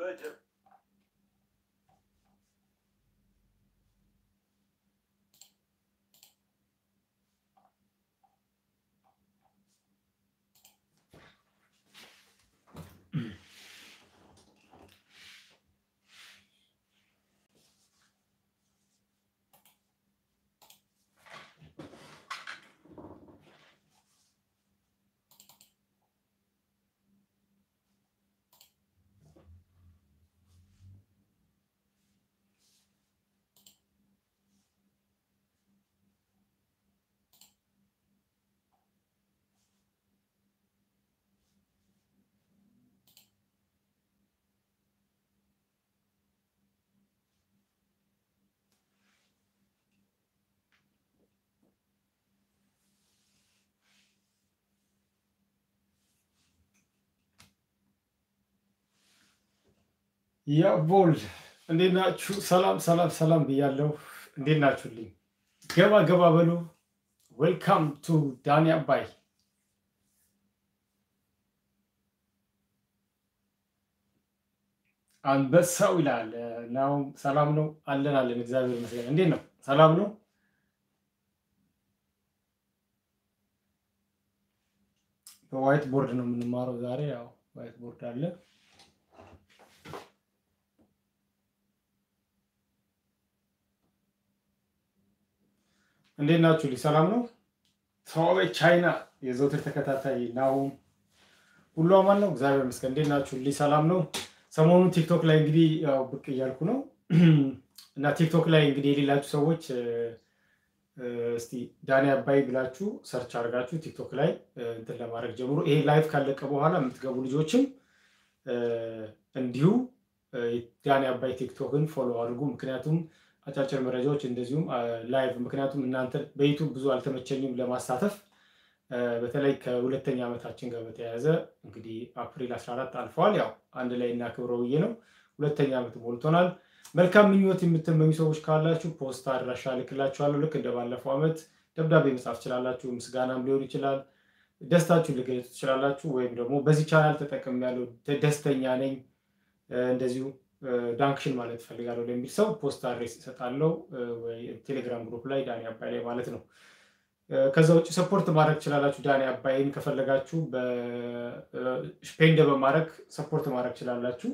ረጀብ ያቦል እንዴት ናችሁ? ሰላም ሰላም ሰላም ብያለሁ። እንዴት ናችሁልኝ? ገባ ገባ በሉ። ዌልካም ቱ ዳኒ አባይ። አንበሳው ይላል ናው። ሰላም ነው አለን አለን። እግዚአብሔር ይመስገን። እንዴት ነው? ሰላም ነው። በዋይት ቦርድ ነው የምንማረው ዛሬ። ያው ዋይት ቦርድ አለ። እንዴት ናችሁ? ሰላም ነው። ተዋበች ቻይና የዘውትር ተከታታይ ናሁም ሁሉ አማን ነው፣ እግዚአብሔር ይመስገን። እንዴት ናችሁ? ሰላም ነው። ሰሞኑን ቲክቶክ ላይ እንግዲህ ያው ብቅ እያልኩ ነው እና ቲክቶክ ላይ እንግዲህ የሌላችሁ ሰዎች እስቲ ዳኒ አባይ ብላችሁ ሰርች አድርጋችሁ ቲክቶክ ላይ እንትን ለማድረግ ጀምሮ ይሄ ላይቭ ካለቀ በኋላ የምትገቡ ልጆችም እንዲሁ ዳኒ አባይ ቲክቶክን ፎሎ አድርጉ። ምክንያቱም አጫጭር መረጃዎች እንደዚሁም ላይቭ ምክንያቱም እናንተ በዩቱብ ብዙ አልተመቸኝም ለማሳተፍ በተለይ ከሁለተኛ ዓመታችን ጋር በተያያዘ እንግዲህ አፕሪል 14 አልፈዋል። ያው አንድ ላይ እናክብረው ብዬ ነው። ሁለተኛ ዓመት ሞልቶናል። መልካም ምኞት የምትመኙ ሰዎች ካላችሁ ፖስታ አድራሻ ልክላችኋለሁ። ልክ እንደ ባለፈው ዓመት ደብዳቤ መጻፍ ትችላላችሁ። ምስጋናም ሊሆን ይችላል። ደስታችሁን ልገለጹ ትችላላችሁ። ወይም ደግሞ በዚህ ቻናል ተጠቅም ያለው ደስተኛ ነኝ እንደዚሁ ዳንክሽን ማለት እፈልጋለሁ ለሚል ሰው ፖስት አድሬስ እሰጣለሁ፣ ወይ ቴሌግራም ግሩፕ ላይ ዳኒ አባይ ላይ ማለት ነው። ከዛ ውጭ ሰፖርት ማድረግ ትችላላችሁ። ዳኒ አባይን ከፈለጋችሁ በስፔንደ በማድረግ ሰፖርት ማድረግ ትችላላችሁ።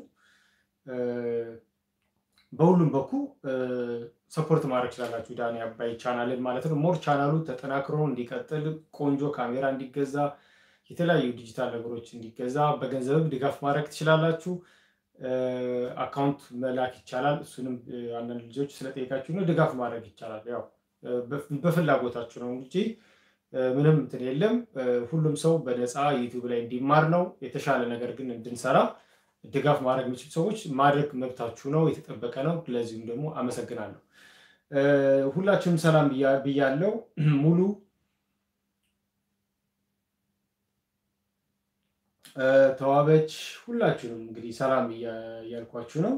በሁሉም በኩል ሰፖርት ማድረግ ትችላላችሁ ዳኒ አባይ ቻናልን ማለት ነው። ሞር ቻናሉ ተጠናክሮ እንዲቀጥል ቆንጆ ካሜራ እንዲገዛ፣ የተለያዩ ዲጂታል ነገሮች እንዲገዛ በገንዘብም ድጋፍ ማድረግ ትችላላችሁ። አካውንት መላክ ይቻላል። እሱንም አንዳንድ ልጆች ስለጠየቃችሁ ነው። ድጋፍ ማድረግ ይቻላል። ያው በፍላጎታችሁ ነው እንጂ ምንም እንትን የለም። ሁሉም ሰው በነፃ ዩቲዩብ ላይ እንዲማር ነው። የተሻለ ነገር ግን እንድንሰራ ድጋፍ ማድረግ የሚችሉ ሰዎች ማድረግ መብታችሁ ነው፣ የተጠበቀ ነው። ለዚሁም ደግሞ አመሰግናለሁ። ሁላችሁም ሰላም ብያለው። ሙሉ ተዋበች ሁላችሁንም እንግዲህ ሰላም እያልኳችሁ ነው።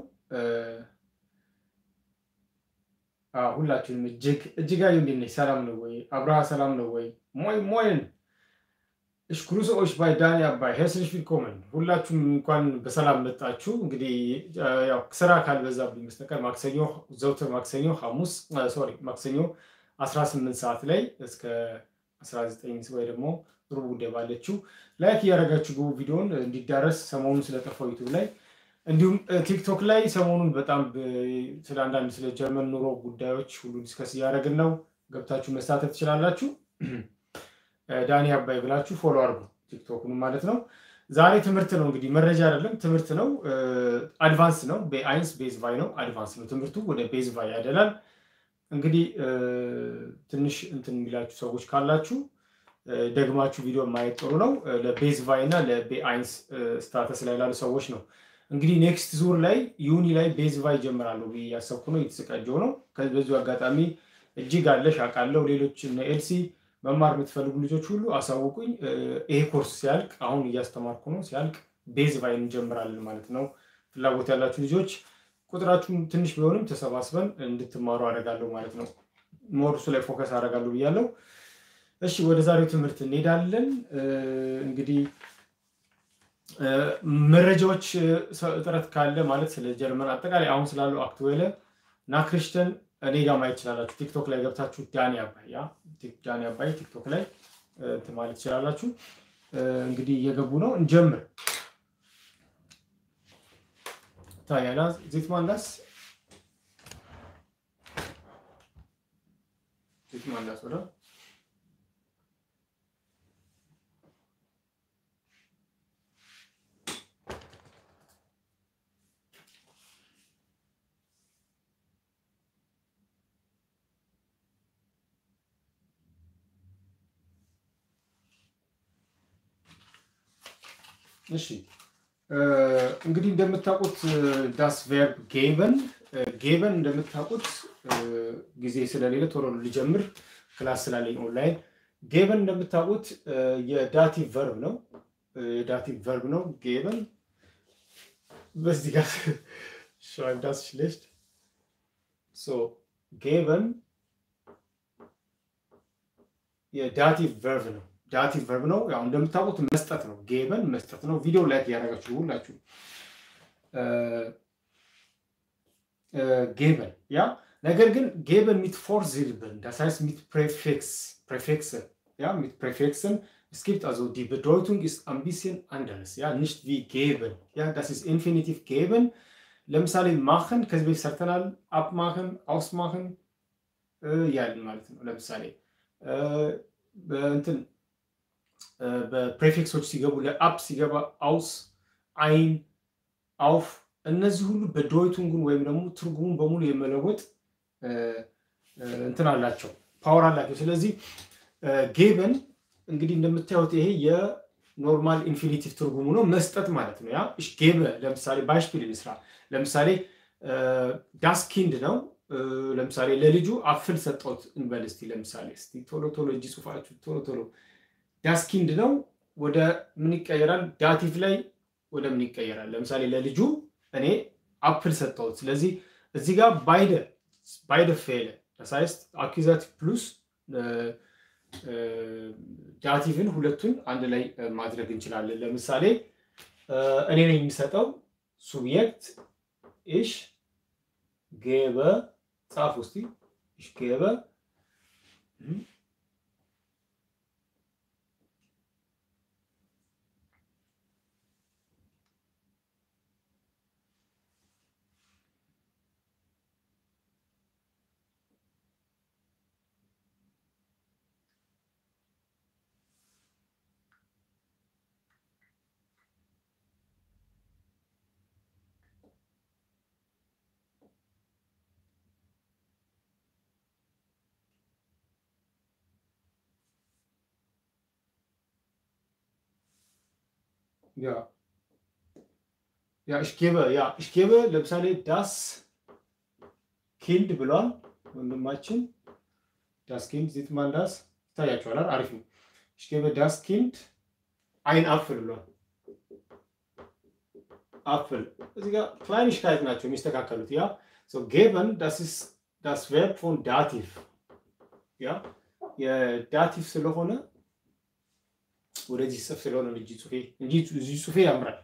ሁላችሁንም እጅግ እጅጋዩ እንዴት ነች? ሰላም ነው ወይ? አብርሃ ሰላም ነው ወይ? ሞይ ሞይን እሽ ግሩስ ኦሽ ባይ ዳኒ አባይ ሄርስልሽ ቪልኮመን ሁላችሁም እንኳን በሰላም መጣችሁ። እንግዲህ ያው ስራ ካልበዛብኝ በስተቀር ማክሰኞ ዘውትር ማክሰኞ ሐሙስ ሶሪ ማክሰኞ 18 ሰዓት ላይ እስከ 19 ወይ ደግሞ ሩብ ጉዳይ ባለችው ላይክ እያደረጋችሁ ግቡ ቪዲዮን እንዲዳረስ ሰሞኑን ስለጠፋው ዩቱብ ላይ እንዲሁም ቲክቶክ ላይ ሰሞኑን በጣም ስለ አንዳንድ ስለ ጀርመን ኑሮ ጉዳዮች ሁሉ ዲስከስ እያደረግን ነው። ገብታችሁ መሳተፍ ትችላላችሁ። ዳኒ አባይ ብላችሁ ፎሎ አድርጉ ቲክቶክኑ ማለት ነው። ዛሬ ትምህርት ነው እንግዲህ መረጃ አይደለም ትምህርት ነው። አድቫንስ ነው። በአይንስ ቤዝ ቫይ ነው። አድቫንስ ነው ትምህርቱ ወደ ቤዝ ቫይ ያደላል። እንግዲህ ትንሽ እንትን የሚላችሁ ሰዎች ካላችሁ ደግማችሁ ቪዲዮ ማየት ጥሩ ነው። ለቤዝ ቫይ እና ለቤአይንስ ስታተስ ላይ ላሉ ሰዎች ነው። እንግዲህ ኔክስት ዙር ላይ ዩኒ ላይ ቤዝ ቫይ ጀምራለሁ ብዬ እያሰብኩ ነው። የተዘጋጀው ነው። በዚሁ አጋጣሚ እጅግ አለሽ አውቃለሁ። ሌሎች እነ ኤልሲ መማር የምትፈልጉ ልጆች ሁሉ አሳውቁኝ። ይሄ ኮርስ ሲያልቅ አሁን እያስተማርኩ ነው። ሲያልቅ ቤዝ ቫይ እንጀምራለን ማለት ነው። ፍላጎት ያላችሁ ልጆች ቁጥራችሁን ትንሽ ቢሆንም ተሰባስበን እንድትማሩ አደርጋለሁ ማለት ነው። ሞርሱ ላይ ፎከስ አደርጋለሁ ብያለሁ። እሺ ወደ ዛሬው ትምህርት እንሄዳለን። እንግዲህ መረጃዎች እጥረት ካለ ማለት ስለ ጀርመን አጠቃላይ አሁን ስላለው አክትዌለ ናክሪሽተን እኔ ጋር ማየት ትችላላችሁ። ቲክቶክ ላይ ገብታችሁ ዳኒ አባይ ያ ዳኒ አባይ ቲክቶክ ላይ እንትን ማለት ትችላላችሁ። እንግዲህ እየገቡ ነው። እንጀምር። ታያላ ዜትማንዳስ ዜትማንዳስ oder? እሺ እንግዲህ እንደምታውቁት ዳስ ቨርብ ጌበን ጌበን እንደምታውቁት ጊዜ ስለሌለ ቶሎ ሊጀምር ክላስ ስላለኝ ኦንላይን ጌበን እንደምታውቁት የዳቲቭ ቨርብ ነው። የዳቲቭ ቨርብ ነው ጌበን። በዚህ ጋር schreibt das schlecht. So, geben የዳቲቭ ቨርብ ነው። ዳቲቭ ቨርብ ነው። ያው እንደምታውቁት መስጠት ነው። ጌበን መስጠት ነው። ቪዲዮ ላይክ እያደረጋችሁ ሁላችሁ ጌበን ያ ነገር ግን ጌበን ሚት ፎርዚልብን das heißt mit Präfix Präfixe ja mit Präfixen es gibt also die Bedeutung ist ein bisschen anders ja nicht wie geben ja das ist Infinitiv geben ለምሳሌ ማኸን ከዚህ በፊት ሰርተናል አፕማኸን አውስማኸን ያልን ማለት ነው ለምሳሌ በእንትን በፕሬፊክሶች ሲገቡ ለአፕ ሲገባ አውስ አይን አውፍ እነዚህ ሁሉ በዶይቱንጉን ወይም ደግሞ ትርጉሙን በሙሉ የመለወጥ እንትን አላቸው ፓወር አላቸው። ስለዚህ ጌበን እንግዲህ እንደምታዩት ይሄ የኖርማል ኢንፊኒቲቭ ትርጉሙ ነው መስጠት ማለት ነው። ያ እሽ ጌበ ለምሳሌ ባሽፒል እንስራ። ለምሳሌ ዳስኪንድ ነው። ለምሳሌ ለልጁ አፍል ሰጠሁት እንበል እስቲ። ለምሳሌ እስቲ ቶሎ ቶሎ እጅ ጽሁፋችሁ ቶሎ ቶሎ ዳስኪንድ ነው ወደ ምን ይቀየራል? ዳቲቭ ላይ ወደ ምን ይቀየራል? ለምሳሌ ለልጁ እኔ አፕል ሰጠሁት። ስለዚህ እዚህ ጋር ባይደ ባይደ ፌለ das heißt አኪዛቲቭ ፕሉስ ዳቲቭን ሁለቱን አንድ ላይ ማድረግ እንችላለን። ለምሳሌ እኔ ነኝ የሚሰጠው ሱብጀክት ኢሽ ጌበ ጻፍ ውስቲ ኢሽ ጌበ Ja. Ja, ich gebe, ja, ich gebe ለምሳሌ ዳስ ኪንድ ብሏል ወንድማችን። ዳስ ኪንድ ዚት ማን ዳስ ይታያችኋል። አሪፍ ነው። ich gebe ዳስ ኪንድ አይን አፍል ብሏል። አፍል እዚህ ጋር ክላይኒሽካይት ናቸው የሚስተካከሉት። ያ ሶ ጌበን ዳስ ኢስ ዳስ ቨርብ ፎን ዳቲቭ ያ የዳቲቭ ስለሆነ ወደዚህ ጽፍ ስለሆነ እንጂ ጽሁፌ እንጂ እዚህ ጽሁፌ ያምራል።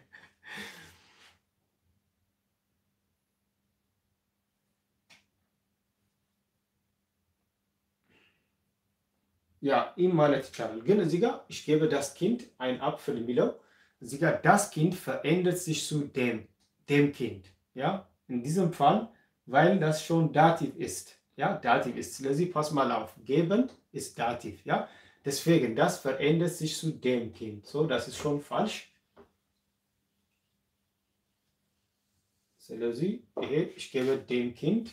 ያ ኢም ማለት ይቻላል። ግን እዚህ ጋር ich gebe das Kind ein Apfel የሚለው እዚህ ጋር das Kind verändert sich zu dem dem Kind ja in diesem Fall weil das schon Dativ ist ja Dativ ist ስለዚህ pass mal auf geben ist Dativ ja Deswegen, das verändert sich zu dem Kind. So, das ist schon falsch. ስለዚህ ይሄ ich gebe dem Kind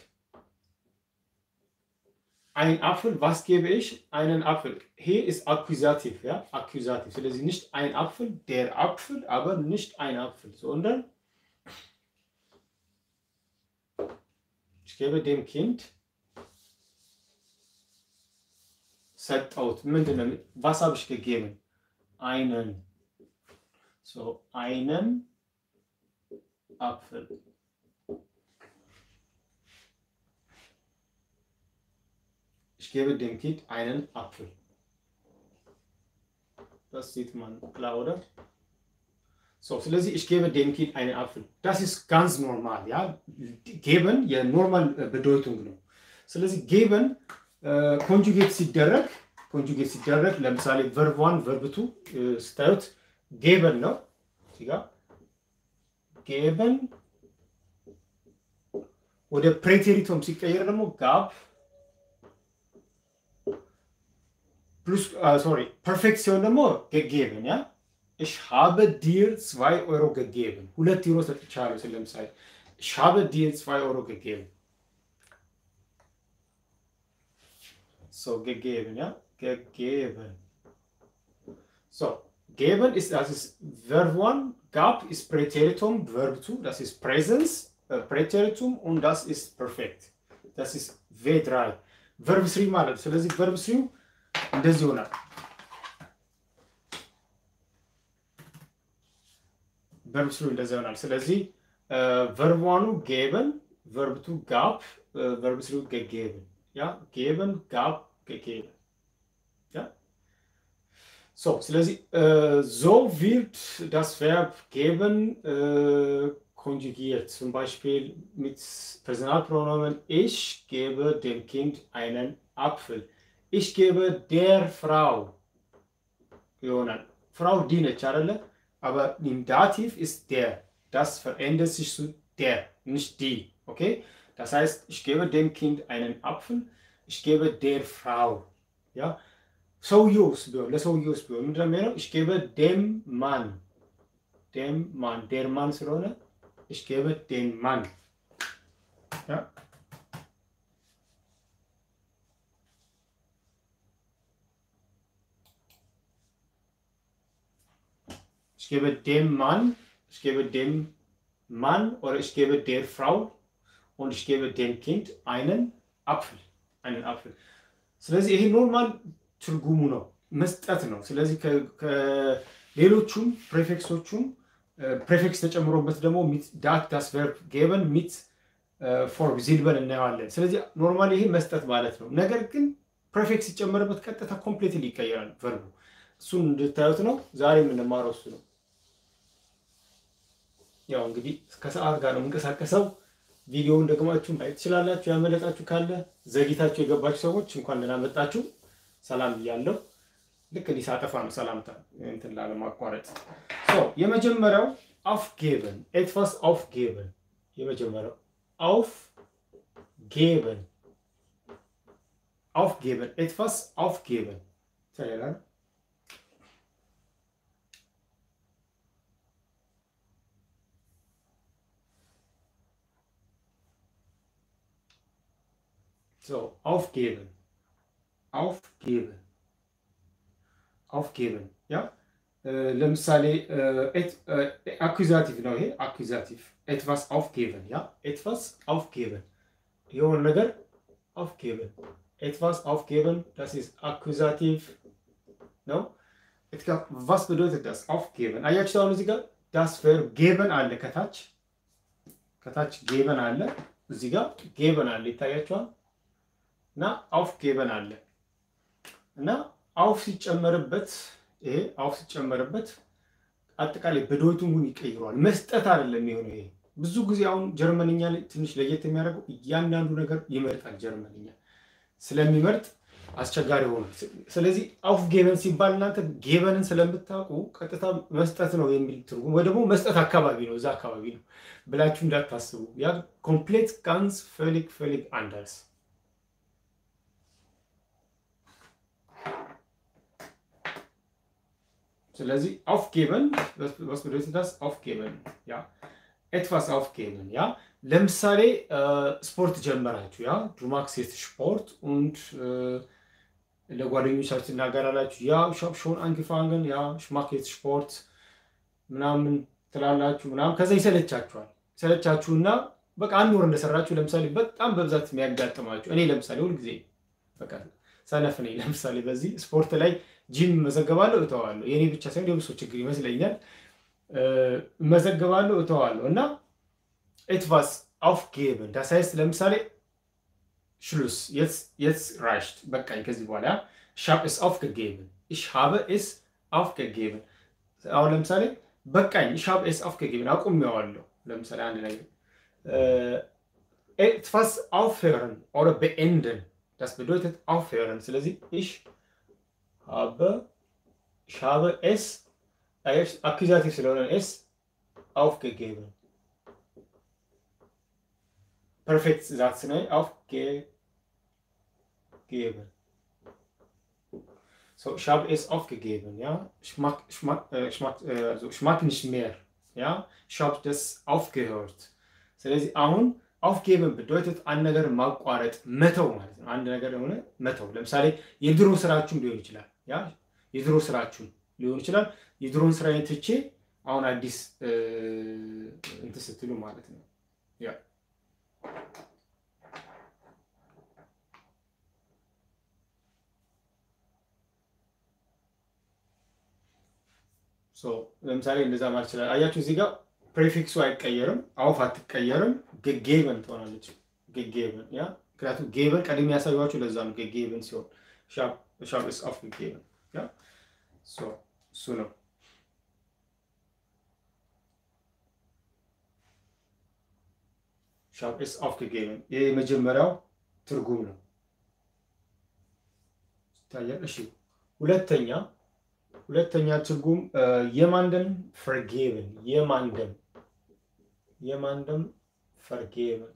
ein Apfel. Was gebe ich? Einen Apfel. Hier ist Akkusativ, ja, Akkusativ. ስለዚህ nicht ein Apfel, der Apfel, aber nicht ein Apfel, sondern ich gebe dem Kind ሰጠሁት። ምንድን ነው? was habe ich gegeben? einen so einen Apfel. Ich gebe dem Kind einen Apfel. Das sieht man klar, oder? So, ስለዚህ ich gebe dem Kind einen Apfel. Das ist ganz normal, ja. Geben የኖርማል bedeutung ነው። ስለዚህ geben ኮንጁጌት ሲደረግ ኮንጁጌት ሲደረግ ለምሳሌ ቨርብ ዋን ቨርብ ቱ ስታዩት ጌበን ነው እዚህ ጋር ጌበን ወደ ፕሬቴሪቶም ሲቀየር ደግሞ ጋብ ፕሉስ ሶሪ ፐርፌክት ሲሆን ደግሞ ገጌብን ያ ich habe dir zwei Euro gegeben. ሁለት ዩሮ ሰጥቻለሁ። ስለ ለምሳሌ ich habe dir zwei Euro gegeben. So gegeben, ja? Gegeben. So, geben ist, das ist Verb 1, gab ist Präteritum, Verb 2, das ist Präsens, äh, Präteritum und das ist perfekt. Das ist V3. Verb 3 ማለት ስለዚህ Verb 3 እንደዚህ ይሆናል። ቨርብ ስሩ እንደዛ ይሆናል። ስለዚህ ቨርብ ዋኑ ጌበን፣ ቨርብ ቱ ጋብ፣ ቨርብ ስሩ ገጌብን። ያ ጌበን ጋብ ገጌብን። ያ ሶ ስለዚህ ሶ ዊርድ das Verb geben konjugiert. Zum Beispiel mit Personalpronomen ich gebe dem Kind einen Apfel. Ich gebe der Frau ይሆናል። ፍራው ዲ ነች አይደለ? aber im Dativ ist der. Das verändert sich zu der, nicht die. Okay? Das heißt, ich gebe dem Kind einen Apfel, ich gebe der Frau. Ja? ሰውየውስ ቢሆን ለሰውየውስ ቢሆን ምንድን ነው የሚሆነው? ich gebe dem Mann. dem Mann. der Mann ስለሆነ ich gebe den Mann. Ja? Ich gebe dem Mann, ich gebe dem Mann oder ich gebe der Frau und ich gebe dem Kind einen Apfel. einen Apfel. ስለዚህ ይሄ ኖርማል ትርጉሙ ነው መስጠት ነው። ስለዚህ ከሌሎቹም ፕሬፊክሶቹም ፕሬፊክስ ተጨምሮበት ደግሞ ዳት ዳስ ቨርብ ጌበን ሚት ፎር ዚልበን እናየዋለን። ስለዚህ ኖርማል ይሄ መስጠት ማለት ነው። ነገር ግን ፕሬፊክስ ሲጨመርበት ቀጥታ ኮምፕሌትሊ ይቀየራል ቨርቡ። እሱን እንድታዩት ነው ዛሬ የምንማረው እሱ ነው። ያው እንግዲህ ከሰዓት ጋር ነው የምንቀሳቀሰው። ቪዲዮውን ደግማችሁ ማየት ትችላላችሁ። ያመለጣችሁ ካለ ዘግይታችሁ የገባችሁ ሰዎች እንኳን ደህና መጣችሁ። ሰላም ብያለሁ። ልክ እንዲህ ሳጠፋ ነው ሰላምታ እንትን ላለማቋረጥ። የመጀመሪያው አፍጌበን ኤትፋስ አውፍጌበን የመጀመሪያው አውፍጌበን አውፍጌበን ኤትፋስ አውፍጌበን ተሌላል So, aufgeben. Aufgeben. Aufgeben. Ja? ለምሳሌ አኩዛቲቭ ነው ይሄ አኩዛቲቭ ኤትቫስ አውፍጌበን ያ ኤትቫስ አውፍጌበን የሆነ ነገር አውፍጌበን ኤትቫስ አውፍጌበን das ist አኩዛቲቭ ነው was bedeutet das aufgeben አያችሁ አሁን እዚህ ጋር das verb geben አለ ከታች ከታች ጌበን አለ እዚህ ጋር ጌበን አለ ይታያችኋል እና አውፍ ጌበን አለ እና አውፍ ሲጨመርበት ይሄ አውፍ ሲጨመርበት አጠቃላይ በዶይቱንጉን ይቀይረዋል። መስጠት አይደለም የሆነው። ይሄ ብዙ ጊዜ አሁን ጀርመንኛ ላይ ትንሽ ለየት የሚያደርገው እያንዳንዱ ነገር ይመርጣል። ጀርመንኛ ስለሚመርጥ አስቸጋሪ ሆኗል። ስለዚህ አውፍ ጌበን ሲባል እናንተ ጌበንን ስለምታውቁ ቀጥታ መስጠት ነው የሚል ትርጉም ወይ ደግሞ መስጠት አካባቢ ነው እዛ አካባቢ ነው ብላችሁ እንዳታስቡ። ያ ኮምፕሌት ጋንስ ፈልግ ፈልግ አንደርስ ስለዚህ aufgeben, was, was bedeutet das? Aufgeben, ja. etwas aufgeben, ja. ለምሳሌ ስፖርት ጀመራችሁ፣ ያ du machst jetzt Sport und ለጓደኞቻችሁ ትናገራላችሁ፣ ያ ich habe schon angefangen, ja ich mache jetzt Sport ምናምን ትላላችሁ ምናምን፣ ከዛ ይሰለቻችኋል። ይሰለቻችሁና በቃ አንድ ወር እንደሰራችሁ ለምሳሌ በጣም በብዛት የሚያጋጥማችሁ እኔ ለምሳሌ ሁልጊዜ በቃ ሰነፍ ነኝ። ለምሳሌ በዚህ ስፖርት ላይ ጂም መዘገባለሁ እተዋለሁ። የኔ ብቻ ሳይሆን የብሶ ችግር ይመስለኛል። መዘገባለሁ እተዋለሁ እና ኤትቫስ aufgeben das heißt ለምሳሌ ሽሉስ jetzt reicht በቃኝ ከዚህ በኋላ ich habe es aufgegeben ich habe es aufgegeben አሁን ለምሳሌ በቃኝ ich habe es aufgegeben አቁሜዋለሁ ለምሳሌ አንድ ነገር etwas aufhören oder beenden das bedeutet aufhören ስለዚህ ich habe ich habe es አኪዛቲቭ ስለሆነ es aufgegeben ፐርፌክት ዛትስ ነው aufgegeben So, ich habe es aufgegeben, ja. Ich mag, ich mag, äh, ich mag, äh, also ich mag nicht mehr, ja. Ich habe das aufgehört. ስለዚህ አሁን aufgeben bedeutet አንድ ነገር ማቋረጥ መተው ማለት ነው። አንድ ነገር የሆነ መተው። ለምሳሌ የድሮ ስራችሁም ሊሆን ይችላል፣ ያ የድሮ ስራችሁም ሊሆን ይችላል። የድሮን ስራ ትቼ አሁን አዲስ እንትን ስትሉ ማለት ነው ያ ለምሳሌ እንደዛ ማለት ይችላል። አያችሁ እዚህ ጋር ፕሬፊክሱ አይቀየርም፣ አውፍ አትቀየርም፣ ገጌበን ትሆናለች። ገጌበን ያ ምክንያቱም ጌበን ቀድሜ ያሳዩችሁ ለዛ ነው። ገጌበን ሲሆን ሻፕ ስ አፍ ገጌበን ያ እሱ ነው። ሻፕ ስ አፍ ገጌበን ይህ የመጀመሪያው ትርጉም ነው ይታያል። እሺ ሁለተኛ ሁለተኛ ትርጉም የማንደም ፈርጌብን የማንደም የማንደም ፈርጌብን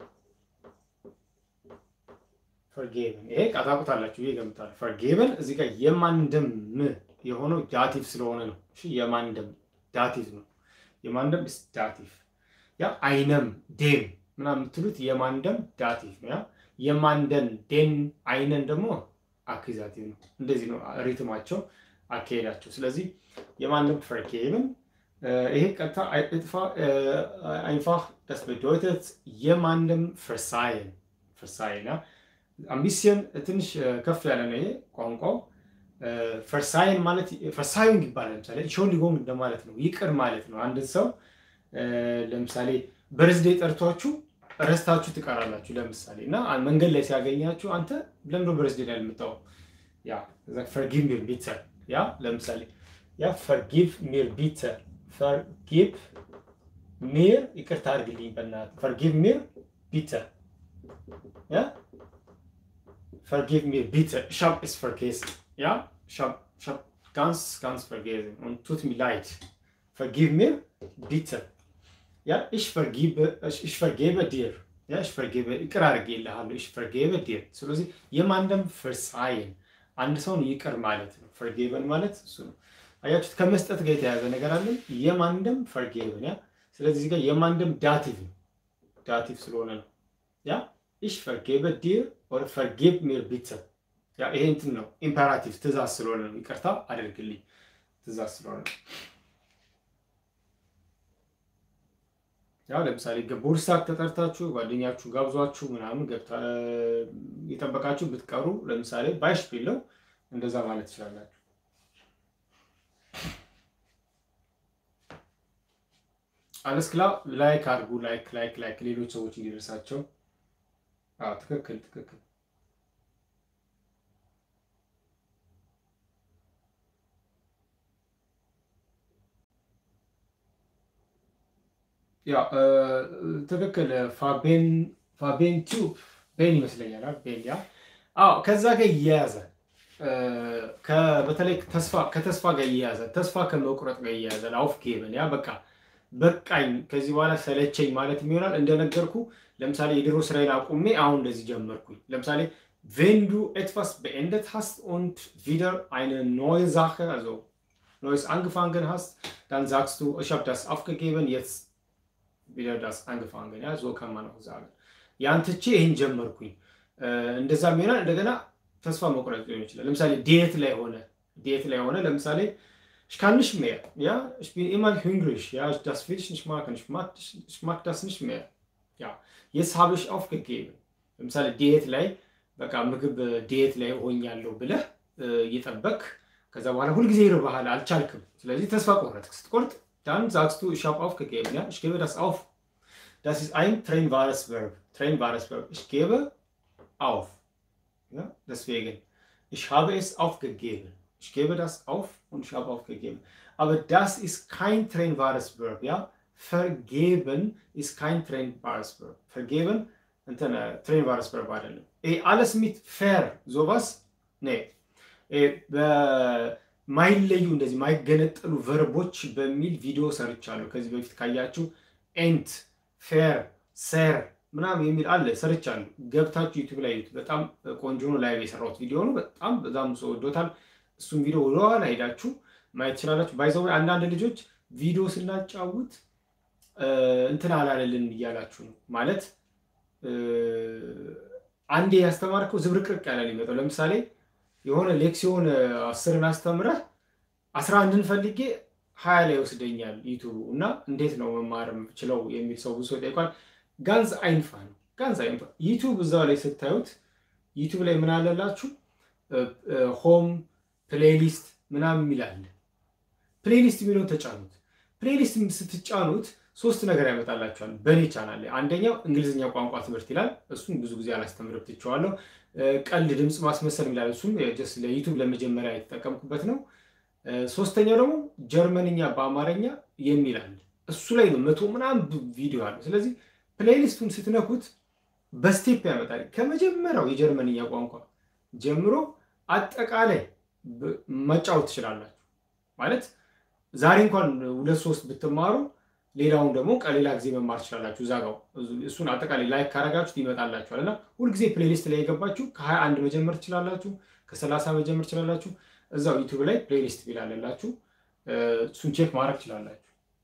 ፈርጌብን ይሄ ቃታቁታላችሁ ይሄ ገምታል። ፈርጌብን እዚህ ጋር የማንደም የሆነው ዳቲቭ ስለሆነ ነው። እሺ የማንደም ዳቲቭ ነው። የማንደም ስ ዳቲቭ ያ አይነም ዴም ምናምን የምትሉት የማንደም ዳቲቭ ነው። ያ የማንደን ዴን አይነን ደግሞ አኪዛቲቭ ነው። እንደዚህ ነው ሪትማቸው አካሄዳቸው። ስለዚህ የማንም ፈርኬብን ይሄ ቀጥታ አይንፋህ das bedeutet የማንም ፍርሳይን ፍርሳይን አምቢሲየን ትንሽ ከፍ ያለ ነው ይሄ ቋንቋው። ፈርሳይን ማለት ፈርሳዩን ይባላል። ለምሳሌ ሾንዲጎም እንደማለት ነው፣ ይቅር ማለት ነው። አንድ ሰው ለምሳሌ በርዝዴ ጠርቷችሁ ረስታችሁ ትቀራላችሁ። ለምሳሌ እና መንገድ ላይ ሲያገኛችሁ አንተ ለምዶ በርዝዴ ላይ የምታው ያ ፈርጊቭ ሚር ቢተር ያ ለምሳሌ ያ ፈርጊቭ ሚር ቢተር ፈርጊቭ ሚር ይቅርታ አድርግልኝ በእናትህ ፈርጊቭ ሚር ቢተር ያ ፈርጊቭ ሚር ቢተር ich hab es vergessen ja ich hab ich hab ganz ganz vergessen und tut mir leid vergib mir bitte ja ich vergebe ich vergebe dir ja ich vergebe ይቅር አድርጌልሃለሁ ich vergebe dir ስለዚህ የማንደም ፍርሳይን አንድ ሰውን ይቅር ማለት ነው። ፈርጌቨን ማለት እሱ ነው። አያችሁት? ከመስጠት ጋር የተያዘ ነገር አለን። የማንደም ፈርጌቨን ያ። ስለዚህ እዚህ ጋር የማንደም ዳቲቭ ነው። ዳቲቭ ስለሆነ ነው። ያ ich vergebe dir oder vergib mir bitte ያ ይሄ እንትን ነው። ኢምፐራቲቭ ትእዛዝ ስለሆነ ነው። ይቅርታ አድርግልኝ ትእዛዝ ስለሆነ ነው። ያው ለምሳሌ ቦርሳክ ተጠርታችሁ ጓደኛችሁ ጋብዟችሁ ምናምን ገብታ የጠበቃችሁ ብትቀሩ ለምሳሌ ባይሽ ቢለው እንደዛ ማለት ትችላላችሁ። አለስክላ ላይክ አድርጉ። ላይክ ላይክ ላይክ ሌሎች ሰዎች እንዲደርሳቸው። አዎ ትክክል ትክክል። ያ ትክክል። ፋቤን ፋቤን ቲዩብ ቤን ይመስለኛል። ቤን ያ አዎ፣ ከዛ ጋር እያያዛል። በተለይ ተስፋ ከተስፋ ጋር እያያዛል። ተስፋ ከመቁረጥ ጋር እያያዛል። አውፍ ጌበን ያ በቃ በቃኝ፣ ከዚህ በኋላ ሰለቸኝ ማለት ይሆናል። እንደነገርኩ ለምሳሌ የድሮ ስራዬን አቁሜ አሁን እንደዚህ ጀመርኩኝ። ለምሳሌ wenn du etwas beendet hast und wieder eine neue Sache, also Neues angefangen hast, dann sagst du, ich habe das aufgegeben, jetzt wieder das angefangen. Ja, so kann man auch sagen. ያን ትቼ ይህን ጀመርኩኝ። እንደዛ ሚሆናል። እንደገና ተስፋ መቁረጥ ሊሆን ይችላል። ለምሳሌ ዲየት ላይ ሆነ ዲየት ላይ ሆነ ለምሳሌ ich kann nicht mehr, ja, ich bin immer hungrig, ja, das will ich nicht machen, ich mag, ich mag das nicht mehr. Ja, jetzt habe ich aufgegeben. ለምሳሌ ዲየት ላይ በቃ ምግብ ዲየት ላይ ሆኛለሁ ብለህ እየጠበቅ ከዛ በኋላ ሁልጊዜ ይርባሃል፣ አልቻልክም። ስለዚህ ተስፋ ቆረጥክ። ስትቆርጥ dann sagst du, ich habe aufgegeben, ja, ich gebe das auf. Das ist ein trennbares Verb. Trennbares Verb. Ich gebe auf. Ja, deswegen, ich habe es aufgegeben. Ich gebe das auf und ich habe aufgegeben. aber das ist kein trennbares Verb, ja. Vergeben ist kein trennbares Verb. Vergeben እንትን trennbares Verb አይደለም። ይሄ alles mit fair sowas nee በማይለዩ እንደዚህ ማይገነጠሉ ቨርቦች በሚል ቪዲዮ ሰርቻለሁ ከዚህ በፊት ካያችሁ ኤንት ፌር ሴር ምናምን የሚል አለ ሰርቻለሁ። ገብታችሁ ዩቲዩብ ላይ ዩቲዩብ በጣም ቆንጆ ነው። ላይቭ የሰራሁት ቪዲዮ ነው። በጣም በጣም ሰው ወዶታል። እሱም ቪዲዮ ወደኋላ ሄዳችሁ ማየት ትችላላችሁ። ባይዘው አንዳንድ ልጆች ቪዲዮ ስናጫውት እንትን አላለልን እያላችሁ ነው ማለት አንዴ ያስተማርከው ዝብርቅርቅ ያለ ሊመጣው ለምሳሌ የሆነ ሌክሲዮን አስርን አስተምረህ አስራ አንድን ፈልጌ ሀያ ላይ ወስደኛል ዩቱቡ እና እንዴት ነው መማር ችለው የሚል ሰው ብዙ ጠይቋል። ጋንዝ አይንፋ ነው ጋንዝ አይንፋ ዩቱብ እዛው ላይ ስታዩት ዩቱብ ላይ ምን አለላችሁ ሆም ፕሌሊስት ምናምን የሚል አለ። ፕሌሊስት የሚለውን ተጫኑት። ፕሌሊስት ስትጫኑት ሶስት ነገር ያመጣላችኋል በእኔ ቻናል ላይ። አንደኛው እንግሊዝኛ ቋንቋ ትምህርት ይላል። እሱም ብዙ ጊዜ አላስተምርም ትቼዋለሁ። ቀልድ ድምፅ ማስመሰል ይላል። እሱም ለዩቱብ ለመጀመሪያ የተጠቀምኩበት ነው። ሶስተኛው ደግሞ ጀርመንኛ በአማርኛ የሚል አለ። እሱ ላይ ነው መቶ ምናምን ቪዲዮ አለ። ስለዚህ ፕሌሊስቱን ስትነኩት በስቴፕ ያመጣል። ከመጀመሪያው የጀርመንኛ ቋንቋ ጀምሮ አጠቃላይ መጫወት ትችላላችሁ። ማለት ዛሬ እንኳን ሁለት ሶስት ብትማሩ ሌላውን ደግሞ ከሌላ ጊዜ መማር ትችላላችሁ። እዛ ጋር እሱን አጠቃላይ ላይክ ካረጋችሁት ይመጣላችኋል እና ሁልጊዜ ፕሌሊስት ላይ የገባችሁ ከሀያ አንድ መጀመር ትችላላችሁ፣ ከሰላሳ መጀመር ትችላላችሁ። እዛው ዩቱብ ላይ ፕሌሊስት ቢላለላችሁ እሱን ቼክ ማድረግ ትችላላችሁ።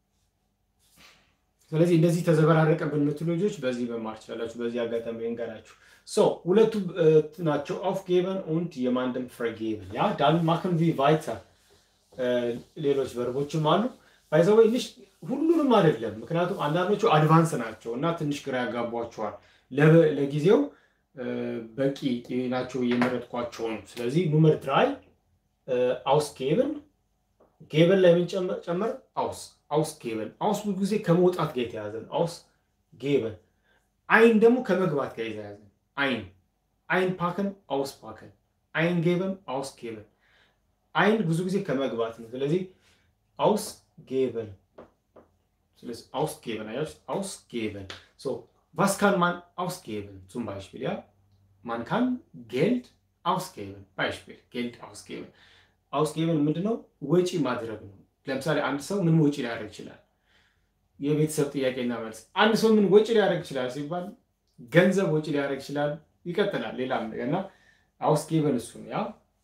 ስለዚህ እንደዚህ ተዘበራረቀብን የምትሉ ልጆች በዚህ መማር ትችላላችሁ። በዚህ አጋጣሚ እንገራችሁ። ሶ ሁለቱ ናቸው aufgeben und jemandem vergeben ያ dann machen wir weiter ሌሎች ቨርቦችም አሉ ባይዘወይ ልሽ ሁሉንም አይደለም። ምክንያቱም አንዳንዶቹ አድቫንስ ናቸው እና ትንሽ ግራ ያጋቧቸዋል። ለጊዜው በቂ ናቸው የመረጥኳቸው ነው። ስለዚህ ኑመር ድራይ አውስ ጌብን ጌበን ላይ ምን ጨመር? አውስ አውስ ጌበን አውስ ብዙ ጊዜ ከመውጣት ጋር የተያዘ ነው። አውስ ጌበን አይን ደግሞ ከመግባት ጋር የተያዘ ነው። አይን አይን ፓከን አውስ ፓከን አይን ጌበን አውስ ጌበን አይን ብዙ ጊዜ ከመግባት ነው። ስለዚህ አውስ ጌበን ስለዚህ ausgeben, heißt ausgeben. So, was kann man ausgeben? Zum Beispiel, ja, man kann Geld ausgeben. Beispiel, Geld ausgeben. ausgeben ምንድን ነው? ወጪ ማድረግ ነው። ለምሳሌ አንድ ሰው ምን ወጪ ሊያደርግ ይችላል? የቤተሰብ ጥያቄና መልስ። አንድ ሰው ምን ወጪ ሊያደርግ ይችላል ሲባል ገንዘብ ወጪ ሊያደርግ ይችላል። ይቀጥላል ሌላም ነገር እና ausgeben እሱ ነው ያ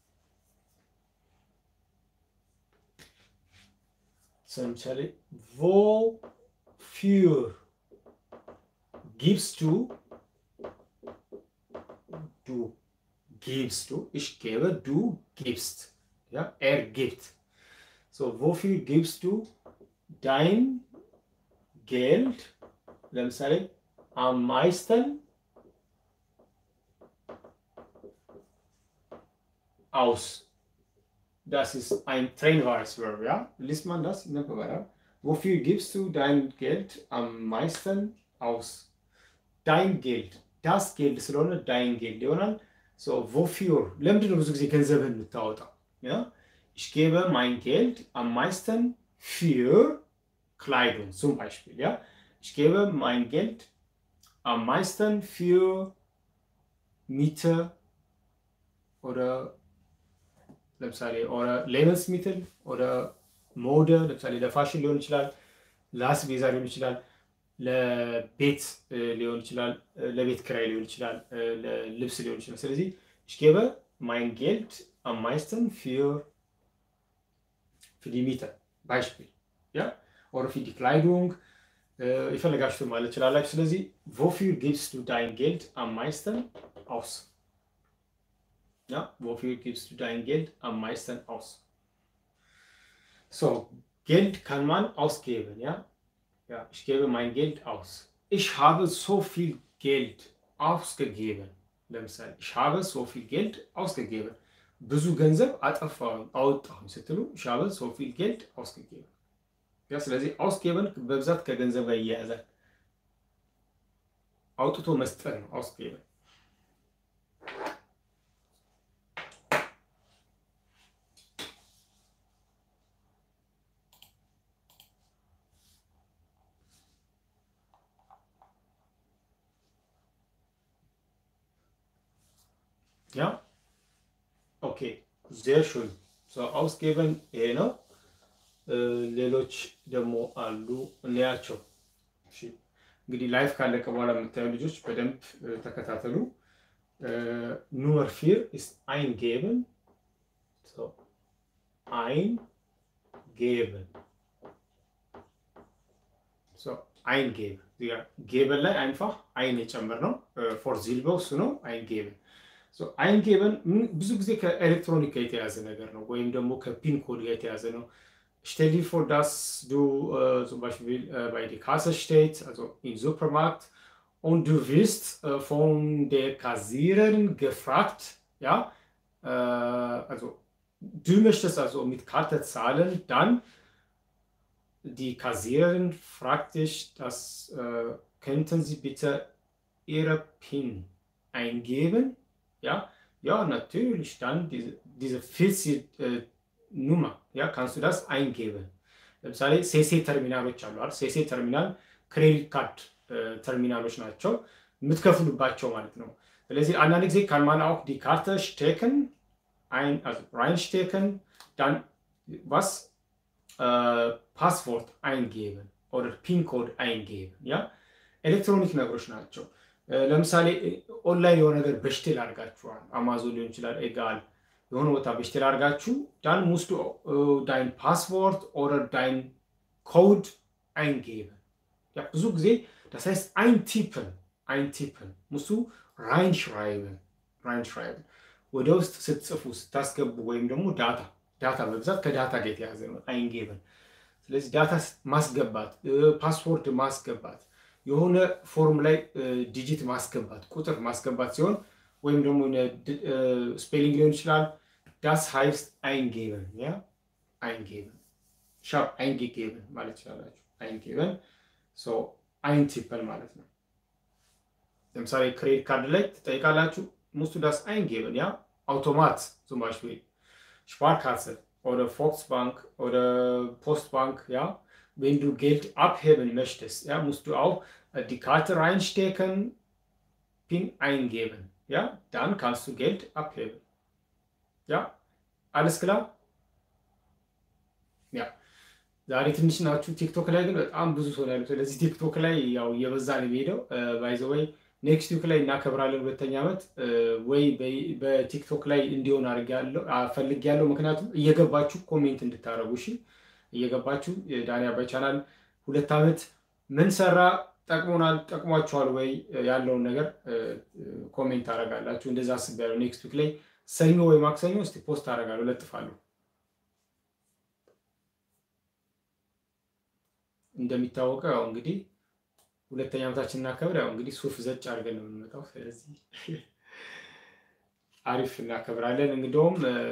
ለምሳሌ wofür gibst du du gibst du ich gebe du gibst ja er gibt so wofür gibst du dein Geld ለምሳሌ am meisten aus Das ist ein trennbares Verb, ja? Liest man das in der Bewerbung? Wofür gibst du dein Geld am meisten aus? Dein Geld. Das Geld ስለሆነ dein Geld ይሆናል። So, wofür? ለምንድን ነው ብዙ ጊዜ ገንዘብህን የምታወጣው? Ja? Ich gebe mein Geld am meisten für Kleidung, zum Beispiel. Ja? Ich gebe mein Geld am meisten für Miete oder ለምሳሌ ሌበንስሚትል ወደ ሞደ ለምሳሌ ለፋሽን ሊሆን ይችላል፣ ለአስቤዛ ሊሆን ይችላል፣ ለቤት ሊሆን ይችላል፣ ለቤት ክራይ ሊሆን ይችላል፣ ለልብስ ሊሆን ይችላል። ስለዚህ ich gebe mein Geld am meisten für für die Miete Beispiel ja oder für die Kleidung የፈለጋችሁትን ማለት ትችላላችሁ። ስለዚህ wofür gibst du dein Geld am meisten aus? Ja, wofür gibst du dein Geld am meisten aus? So, Geld kann man ausgeben, ja? Ja, ich gebe mein Geld aus. Ich habe so viel Geld ausgegeben. ለምሳሌ ich habe so viel Geld ausgegeben. ብዙ ገንዘብ አጠፋሁኝ አወጣሁኝ ስትሉ ich habe so viel Geld ausgegeben. ያ ስለዚህ ausgeben በብዛት ከገንዘብ ጋር ይያያዛል። አውጥቶ መስጠት ነው ausgeben። ያ ኦኬ ዜር ሹን አውስጌበን ይሄ ነው። ሌሎች ደግሞ አሉ እንያቸው። እንግዲህ ላይፍ ካለቀ በኋላ የምታዩ ልጆች በደንብ ተከታተሉ። ኑመር ፊር ኢስ አይን ጌብን አይን ጌብን አይን ጌብ ጌበን ላይ አይንፋህ አይን የጨምር ነው ፎር ዚልበው እሱ ነው አይን ጌብን አይን ጌበን ብዙ ጊዜ ከኤሌክትሮኒክ ጋር የተያዘ ነገር ነው፣ ወይም ደግሞ ከፒን ኮድ ጋር የተያዘ ነው። Stell dir vor, dass du äh, zum Beispiel äh, bei der Kasse stehst, also im Supermarkt, und du wirst äh, von der Kassiererin gefragt, ja, also du möchtest also mit Karte zahlen, dann die Kassiererin fragt dich, dass, könnten Sie bitte Ihre PIN eingeben? Ja, ja, natürlich, dann diese, diese 40 ኑማ ያ ካንሱ ዳስ አይንጌበን ለምሳሌ ሴሴ ተርሚናሎች አሉ አይደል? ሴሴ ተርሚናል ክሬዲት ካርድ ተርሚናሎች ናቸው የምትከፍሉባቸው ማለት ነው። ስለዚህ አንዳንድ ጊዜ ካን ማን አውክ ዲ ካርተ ሽቴክን ራይንሽቴክን ዳን ዋስ ፓስፖርት አይንጌበን ኦር ፒን ኮድ አይንጌበን ያ ኤሌክትሮኒክ ነገሮች ናቸው። ለምሳሌ ኦንላይን የሆነ ነገር በሽቴል አድርጋችኋል። አማዞን ሊሆን ይችላል ኤጋል የሆነ ቦታ በሽቴል አድርጋችሁ ዳን ሙስዱ ዳይን ፓስፖርት ኦረር ዳይን ኮድ አይንጌበን ያ ብዙ ጊዜ das heißt eintippen eintippen musst du reinschreiben reinschreiben ወደ ውስጥ ስትጽፉ ስታስገቡ ወይም ደግሞ ዳታ ዳታ በብዛት ከዳታ ጋር የተያዘ ነው አይንጌበን ስለዚህ ዳታ ማስገባት ፓስፖርት ማስገባት የሆነ ፎርም ላይ ዲጂት ማስገባት ቁጥር ማስገባት ሲሆን ወይም ደግሞ ስፔሊንግ ሊሆን ይችላል። ዳስ ሃይስት አይንጌበን ያ አይንጌበን ሻርፕ አይንጌጌበን ማለት ይችላላችሁ። አይንጌበን አይንቲፐል ማለት ነው። ለምሳሌ ክሬዲት ካርድ ላይ ትጠይቃላችሁ። ሙስቱ ዳስ አይንጌበን ያ አውቶማት zum Beispiel Sparkasse oder Volksbank oder Postbank ja wenn du Geld abheben möchtest ja musst du auch die Karte reinstecken PIN eingeben ja, dann kannst du Geld abheben. Ja, alles klar? Ja, ዛሬ ትንሽ ናችሁ። ቲክቶክ ላይ ግን በጣም ብዙ ሰው ያሉት። ስለዚህ ቲክቶክ ላይ ያው እየበዛ ነው የሚሄደው። ባይዘወይ ኔክስት ዊክ ላይ እናከብራለን ሁለተኛ ዓመት ወይ በቲክቶክ ላይ እንዲሆን ፈልጌያለሁ። ምክንያቱም እየገባችሁ ኮሜንት እንድታደርጉ እሺ፣ እየገባችሁ ዳኒ አባይ ቻናል ሁለት ዓመት ምን ሰራ ጠቅሞናል ጠቅሟችኋል ወይ ያለውን ነገር ኮሜንት አደርጋላችሁ። እንደዛ አስቤያለሁ። ኔክስት ዊክ ላይ ሰኞ ወይ ማክሰኞ እስቲ ፖስት አደርጋለሁ፣ ለጥፋለሁ። እንደሚታወቀው ያው እንግዲህ ሁለተኛ ዓመታችን እናከብር። ያው እንግዲህ ሱፍ ዘጭ አድርገን ነው የምንመጣው። ስለዚህ አሪፍ እናከብራለን። እንግዲሁም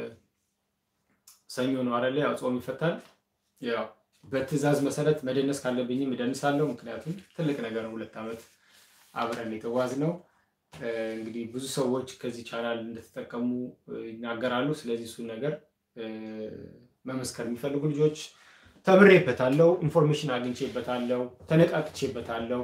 ሰኞ ነው አይደለ? ያው ጾም ይፈታል። ያው በትዕዛዝ መሰረት መደነስ ካለብኝም እደንሳለሁ። ምክንያቱም ትልቅ ነገር ነው። ሁለት ዓመት አብረን የተጓዝ ነው። እንግዲህ ብዙ ሰዎች ከዚህ ቻናል እንደተጠቀሙ ይናገራሉ። ስለዚህ እሱን ነገር መመስከር የሚፈልጉ ልጆች ተምሬበታለሁ፣ ኢንፎርሜሽን አግኝቼበታለሁ፣ ተነቃቅቼበታለሁ፣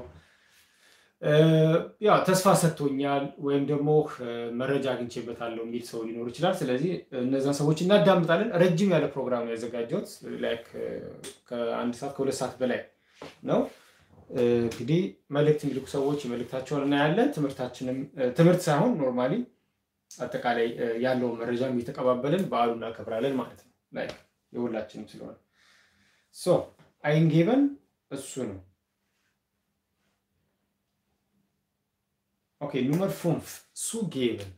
ያ ተስፋ ሰጥቶኛል ወይም ደግሞ መረጃ አግኝቼበታለሁ የሚል ሰው ሊኖር ይችላል። ስለዚህ እነዛን ሰዎች እናዳምጣለን። ረጅም ያለ ፕሮግራም ያዘጋጀሁት ላይክ ከአንድ ሰዓት ከሁለት ሰዓት በላይ ነው። እንግዲህ መልእክት የሚልኩ ሰዎች የመልእክታቸውን እናያለን። ትምህርታችንም ትምህርት ሳይሆን ኖርማሊ አጠቃላይ ያለውን መረጃም እየተቀባበልን በዓሉ እናከብራለን ማለት ነው። ላይክ የሁላችንም ስለሆነ ሶ አይንጌበን እሱ ነው። ኦኬ ኑመር ፉንፍ ሱጌበን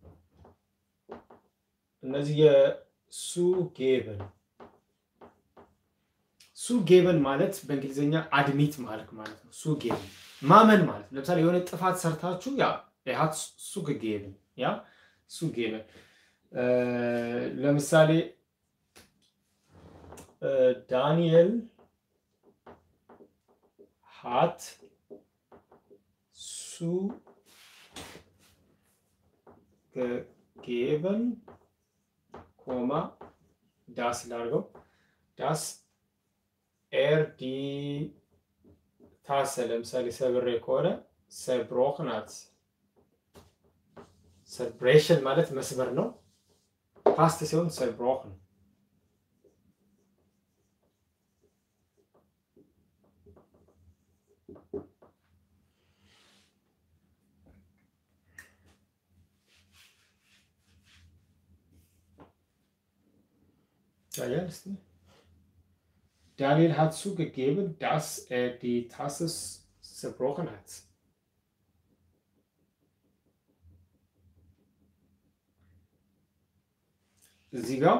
እነዚህ የሱጌበን ሱጌበን ማለት በእንግሊዝኛ አድሚት ማለት ማለት ነው። ሱጌበን ማመን ማለት ለምሳሌ የሆነ ጥፋት ሰርታችሁ ያ ሀት ሱጌበን ያ ሱጌበን ለምሳሌ ዳንኤል ሀት ሱ gegeben, Komma, das ላድርገው ዳስ ኤር ዲ ታሰ ለምሳሌ ሰብሬ ከሆነ ሰብሮክ ናት ሰርብሬሽን ማለት መስበር ነው። ፓስት ሲሆን ሰርብሮክን Ja, ist nicht. Daniel hat zugegeben, dass er die Tasse zerbrochen hat. እዚህ ጋር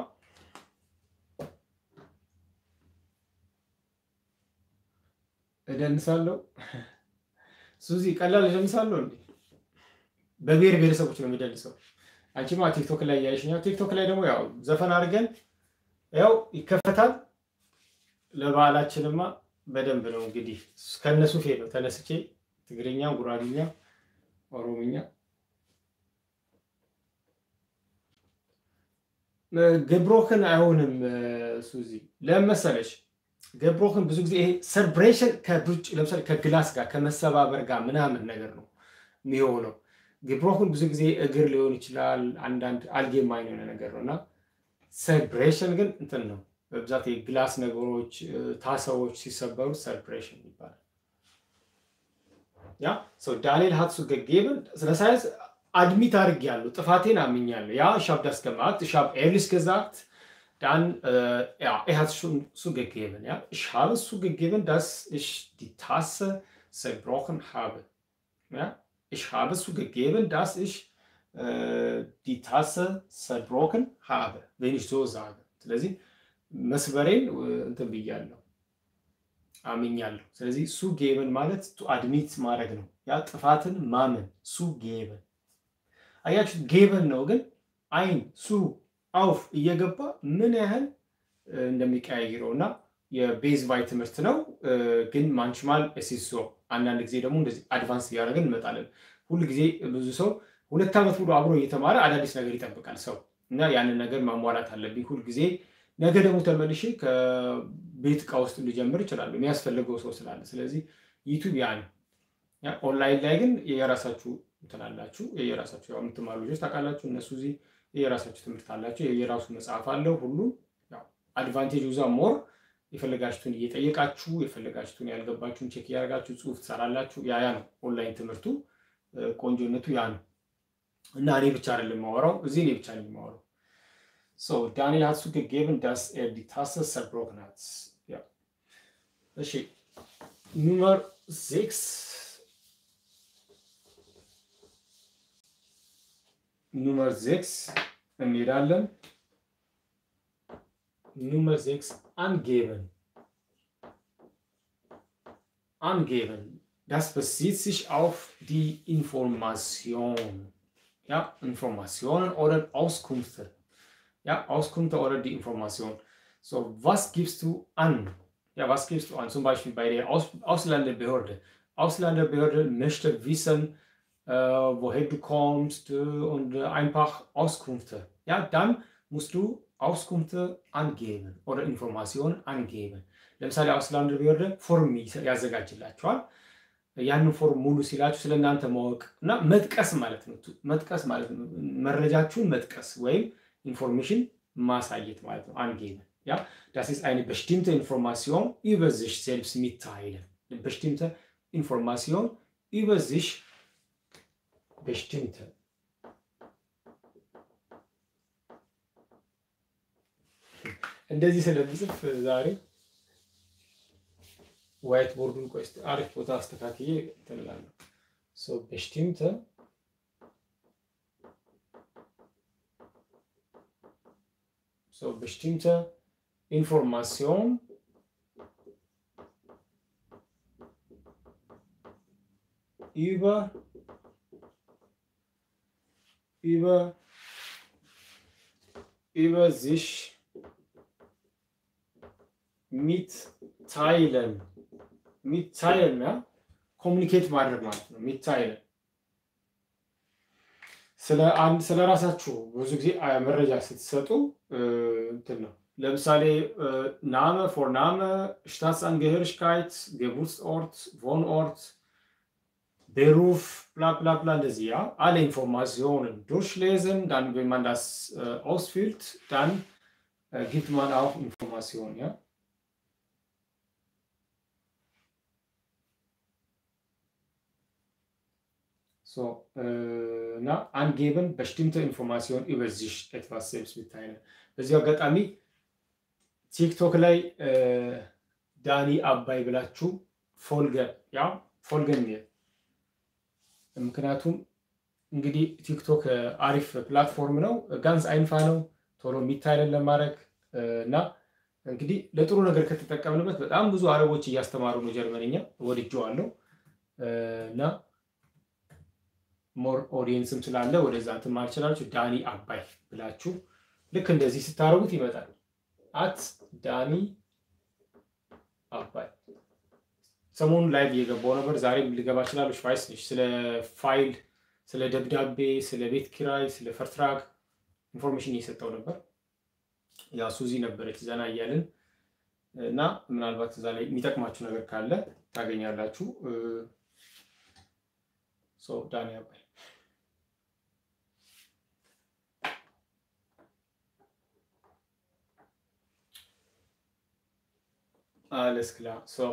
እደንሳለሁ። ሱዚ ቀላል እደንሳለሁ እንዴ? በብሔር ብሔረሰቦች ነው የሚደንሰው። አንቺማ ቲክቶክ ላይ ያይሽኛው። ቲክቶክ ላይ ደግሞ ያው ዘፈን አድርገን ያው ይከፈታል። ለበዓላችንማ በደንብ ነው እንግዲህ ከነሱ ፌ ነው ተነስቼ ትግርኛ፣ ጉራግኛ፣ ኦሮምኛ ገብሮክን አይሆንም። ሱዚ ለምን መሰለሽ? ገብሮክን ብዙ ጊዜ ይሄ ሰርብሬሽን ከብርጭ ለምሳሌ ከግላስ ጋር ከመሰባበር ጋር ምናምን ነገር ነው የሚሆነው። ገብሮክን ብዙ ጊዜ እግር ሊሆን ይችላል። አንዳንድ አልጌማይን የሆነ ነገር ነው እና ሰርብሬሽን ግን እንትን ነው በብዛት የግላስ ነገሮች ታሰዎች ሲሰበሩ ሰርብሬሽን ይባላል። ያ ሰው ዳንኤል ሀትሱ ገጌብን ስለ ሳይንስ አድሚት አድርጌያለሁ፣ ጥፋቴን አምኛለሁ። ያ ich habe das gemacht, ich habe ehrlich gesagt, dann äh, ja, er hat schon zugegeben, ja, ich habe zugegeben, dass ich die Tasse zerbrochen habe. Ja, ich habe zugegeben, dass ich äh, die Tasse zerbrochen habe, wenn ich so sage. ስለዚህ መስበሬን እንትን ብያለሁ አምኛለሁ። ስለዚህ ሱ ጌበን ማለት ቱ አድሚት ማድረግ ነው። ያ ጥፋትን ማመን ሱ ጌበን አያችሁ ጌበን ነው ግን አይን ሱ አውፍ እየገባ ምን ያህል እንደሚቀያይረው እና የቤዝ ቫይ ትምህርት ነው። ግን ማንችማል ሲሶ አንዳንድ ጊዜ ደግሞ እንደዚህ አድቫንስ እያደረግን እንመጣለን። ሁል ጊዜ ብዙ ሰው ሁለት ዓመት ሙሉ አብሮ እየተማረ አዳዲስ ነገር ይጠብቃል ሰው እና ያንን ነገር ማሟላት አለብኝ ሁል ጊዜ። ነገ ደግሞ ተመልሼ ከቤት እቃ ውስጥ ልጀምር እችላለሁ የሚያስፈልገው ሰው ስላለ። ስለዚህ ዩቱብ ያ ነው። ኦንላይን ላይ ግን የራሳችሁ ትላላችሁ የራሳችሁ ያው የምትማሩ ልጆች ታውቃላችሁ። እነሱ እዚህ የራሳችሁ ትምህርት አላቸው፣ የራሱ መጽሐፍ አለው። ሁሉ አድቫንቴጅ ዛ ሞር የፈለጋችሁትን እየጠየቃችሁ የፈለጋችሁትን ያልገባችሁን ቼክ እያደረጋችሁ ጽሁፍ ትሰራላችሁ። ያ ያ ነው ኦንላይን ትምህርቱ ቆንጆነቱ ያ ነው እና እኔ ብቻ አይደለም የማወራው እዚህ እኔ ብቻ ነኝ የማወራው። ሶ ዳንኤል ሀት zugegeben dass er die Tasse zerbrochen hat. Ja. እሺ ኑመር ሴክስ ኑመር ሴክስ እንሄዳለን። ኑመር ሴክስ angeben. Angeben. Das bezieht sich auf die Information. Ja, Informationen oder Auskünfte. Ja, Auskünfte oder die Information. So, was gibst du an? Ja, was gibst du an? Zum Beispiel bei der Aus Ausländerbehörde. Ausländerbehörde möchte wissen, äh, woher du kommst äh, und äh, einfach Auskünfte. Ja, dann musst du Auskünfte angeben oder Informationen angeben. ለምሳሌ አውስላንደር ፎርም ያዘጋጅላችኋል። ያንን ፎርም ሙሉ ሲላችሁ ስለ እናንተ ማወቅ እና መጥቀስ ማለት ነው። መጥቀስ ማለት ነው መረጃችሁን መጥቀስ ወይም ኢንፎርሜሽን ማሳየት ማለት ነው። angeben. Ja, das ist eine bestimmte Information über sich selbst mitteilen. Eine bestimmte Information über sich bestimmte. እንደዚህ ስለምጽፍ ዛሬ ዋይት ቦርዱን ቆይ እስኪ አሪፍ ቦታ አስተካክዬ እንትን እላለሁ። ሶ በስቲምተ so bestimmte Information über, über, über sich mitteilen. mitteilen, ja? ኮሚኒኬት ማድረግ ማለት ነው። ሚታይለን ስለ ራሳችሁ ብዙ ጊዜ መረጃ ስትሰጡ እንትን ነው። ለምሳሌ ናመ ፎር ናመ፣ ሽታትስአንገህርሽካይት፣ ጌቡርትስኦርት፣ ቮንኦርት፣ ቤሩፍ bla bla bla እንደዚህ ja alle Informationen durchlesen dann wenn man das äh, ausfüllt dann äh, gibt man auch Informationen ja so äh, na angeben bestimmte Informationen über sich etwas selbst mitteilen በዚህ አጋጣሚ ቲክቶክ ላይ ዳኒ አባይ ብላችሁ ፎልገን ያ ፎልገን ምክንያቱም እንግዲህ ቲክቶክ አሪፍ ፕላትፎርም ነው። ጋንስ አይንፋ ነው ቶሎ የሚታይለን ለማድረግ እና እንግዲህ ለጥሩ ነገር ከተጠቀምንበት በጣም ብዙ አረቦች እያስተማሩ ነው። ጀርመንኛ ወድጄዋለሁ እና ሞር ኦዲየንስም ስላለ ወደዛ እንትን ማለት ትችላላችሁ። ዳኒ አባይ ብላችሁ ልክ እንደዚህ ስታደርጉት ይመጣል። አት ዳኒ አባይ ሰሞኑን ላይቭ እየገባው ነበር። ዛሬም ሊገባ ይችላል። ሽቫይስ ስለ ፋይል፣ ስለ ደብዳቤ፣ ስለ ቤት ኪራይ፣ ስለ ፈርትራክ ኢንፎርሜሽን እየሰጠው ነበር። ያ ሱዚ ነበረች ዘና እያልን እና ምናልባት እዛ ላይ የሚጠቅማችሁ ነገር ካለ ታገኛላችሁ። ዳኒ አባይ አለስ ክላ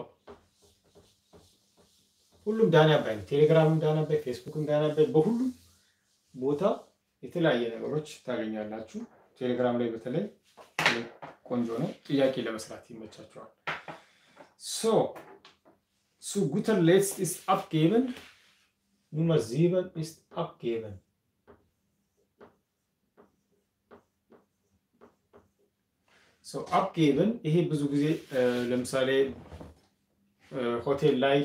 ሁሉም ዳኒ አባይ ነው። ቴሌግራምም ዳኒ አባይ፣ ፌስቡክም ዳኒ አባይ፣ በሁሉም ቦታ የተለያየ ነገሮች ታገኛላችሁ። ቴሌግራም ላይ በተለይ ቆንጆ ነው። ጥያቄ ለመስራት ይመቻቸዋል። ሶ ሱ ጉተር ሌትስት ኢስት አፕጌበን ኑመር ሲበን ኢስት አፕጌበን አፕጌብን ይሄ ብዙ ጊዜ ለምሳሌ ሆቴል ላይ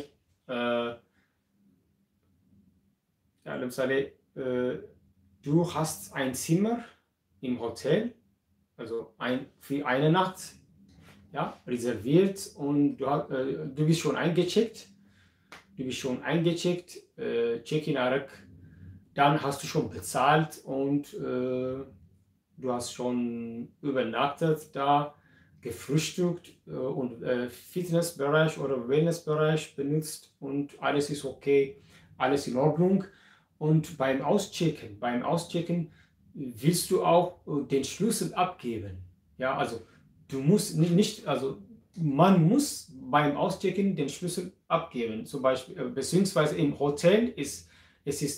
ለምሳሌ ዱ hast ein Zimmer im Hotel, also ein, für eine Nacht ja, reserviert und du, äh, du bist schon eingecheckt. Du bist schon eingecheckt, äh, Check-in Arek, dann hast du schon bezahlt und äh, du hast schon übernachtet da, gefrühstückt äh, und äh, Fitnessbereich oder Wellnessbereich benutzt und alles ist okay, alles in Ordnung. Und beim Auschecken, beim Auschecken willst du auch äh, den Schlüssel abgeben. Ja, also du musst nicht, also man muss beim Auschecken den Schlüssel abgeben. Zum Beispiel, beziehungsweise im Hotel ist es ist,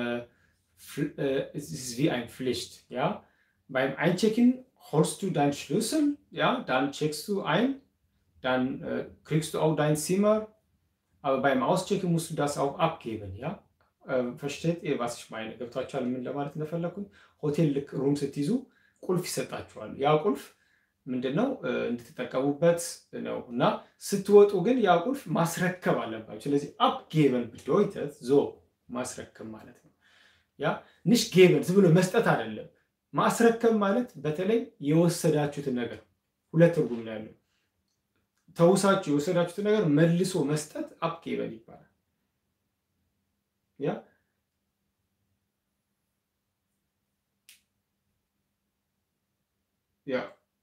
es ist wie eine Pflicht. Ja, beim Einchecken holst du deinen Schlüssel, ja, dann checkst du ein, dann äh, kriegst du auch dein Zimmer, aber beim Auschecken musst du das auch abgeben, ja. ፈሽቴት was ich meine ገብቷችኋል? ምን ለማለት እንደፈለኩኝ ሆቴል ልክ ሩም ስትይዙ ቁልፍ ይሰጣችኋል። ያ ቁልፍ ምንድነው እንድትጠቀሙበት ነው እና ስትወጡ ግን ያ ቁልፍ ማስረከብ አለባችሁ። ስለዚህ አፕጌበን ብዶይተት ዞ ማስረከብ ማለት ነው። ያ ንሽ ጌበን ዝም ብሎ መስጠት አይደለም። ማስረከብ ማለት በተለይ የወሰዳችሁትን ነገር ሁለት ትርጉም ነው ያለው። ተውሳችሁ የወሰዳችሁትን ነገር መልሶ መስጠት አፕጌበን ይባላል። ያ ያ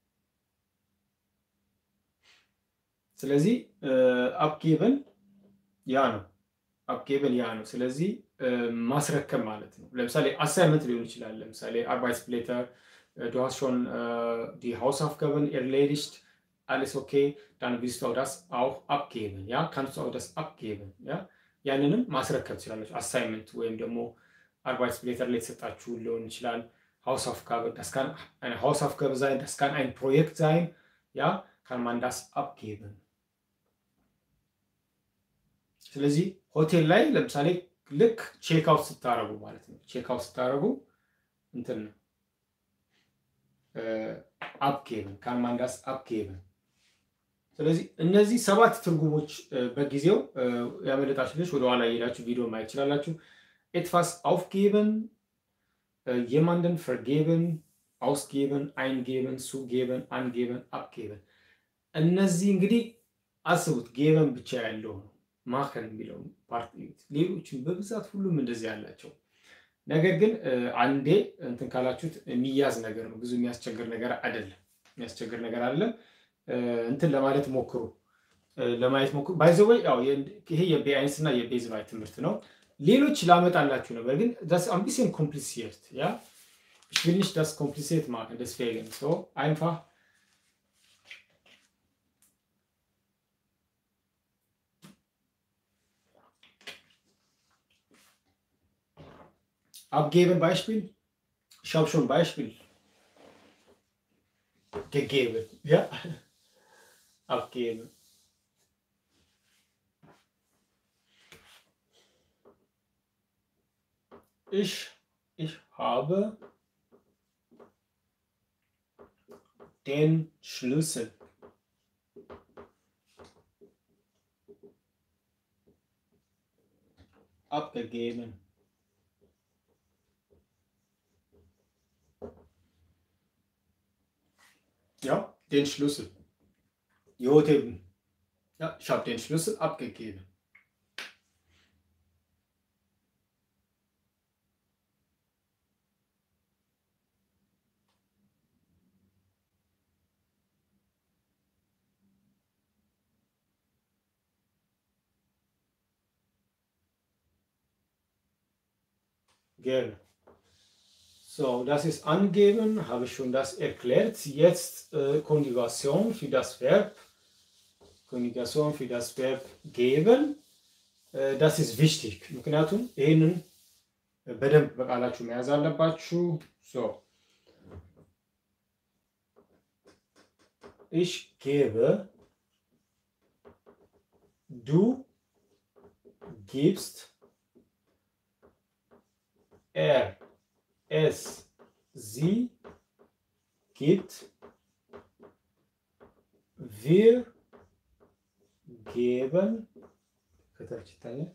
ስለዚህ አፕጌበን ያ ነው። አፕጌበን ያ ነው። ስለዚህ ማስረከብ ማለት ነው። ለምሳሌ አሳይመንት ሊሆን ይችላል። ለምሳሌ አርባይትስፕሌተር du hast schon äh, die Hausaufgaben erledigt, alles okay, dann willst du auch das auch abgeben, ja, kannst du auch das abgeben, ja, ያንንም ማስረከብ ትችላለች። አሳይመንት ወይም ደግሞ አርባይትስፕሌተር ላይ የተሰጣችሁ ሊሆን ይችላል። Hausaufgabe, das kann eine Hausaufgabe sein, das kann ein Projekt sein, ja, kann man das abgeben. ስለዚህ ሆቴል ላይ ለምሳሌ ልክ ቼክ አውት ስታረጉ ማለት ነው። ቼክ አውት ስታረጉ እንትን ነው አፕጌብን ካንማንዳስ አፕጌብን። ስለዚህ እነዚህ ሰባት ትርጉሞች በጊዜው ያመለጣችሁ ልጅ ወደኋላ የሄዳችሁ ቪዲዮ ማየት ይችላላችሁ። ኤትፋስ አውፍጌብን፣ የማንደን ፈርጌብን፣ አውስጌብን፣ አይንጌብን፣ ሱጌብን፣ አንጌብን፣ አፕጌብን። እነዚህ እንግዲህ አስቡት ጌበን ብቻ ያለው ነው ማከን የሚለው ፓርቲ ሌሎችን በብዛት ሁሉም እንደዚህ ያላቸው ነገር ግን አንዴ እንትን ካላችሁት የሚያዝ ነገር ነው። ብዙ የሚያስቸግር ነገር አይደለም። የሚያስቸግር ነገር አይደለም። እንትን ለማለት ሞክሩ፣ ለማየት ሞክሩ። ባይዘወይ ያው ይሄ የቤአይንስ እና የቤዝባይ ትምህርት ነው። ሌሎች ላመጣላችሁ ነበር ግን das ein bisschen kompliziert ja ich will nicht das kompliziert machen deswegen so einfach abgeben Beispiel ich habe schon Beispiel gegeben ja abgeben ich, ich habe den Schlüssel. Abgegeben. Ja, den Schlüssel. Jotem. Ja, ich habe den Schlüssel abgegeben. Gerne. So, das ist angeben, habe ich schon das erklärt. Jetzt äh, Konjugation für das Verb. Konjugation für das Verb geben. Äh, das ist wichtig. ምክንያቱም ይህንን በደንብ በቃላችሁ መያዝ አለባችሁ። So. Ich gebe, du gibst, er, es, sie gibt, wir geben, ከታች ይታያል።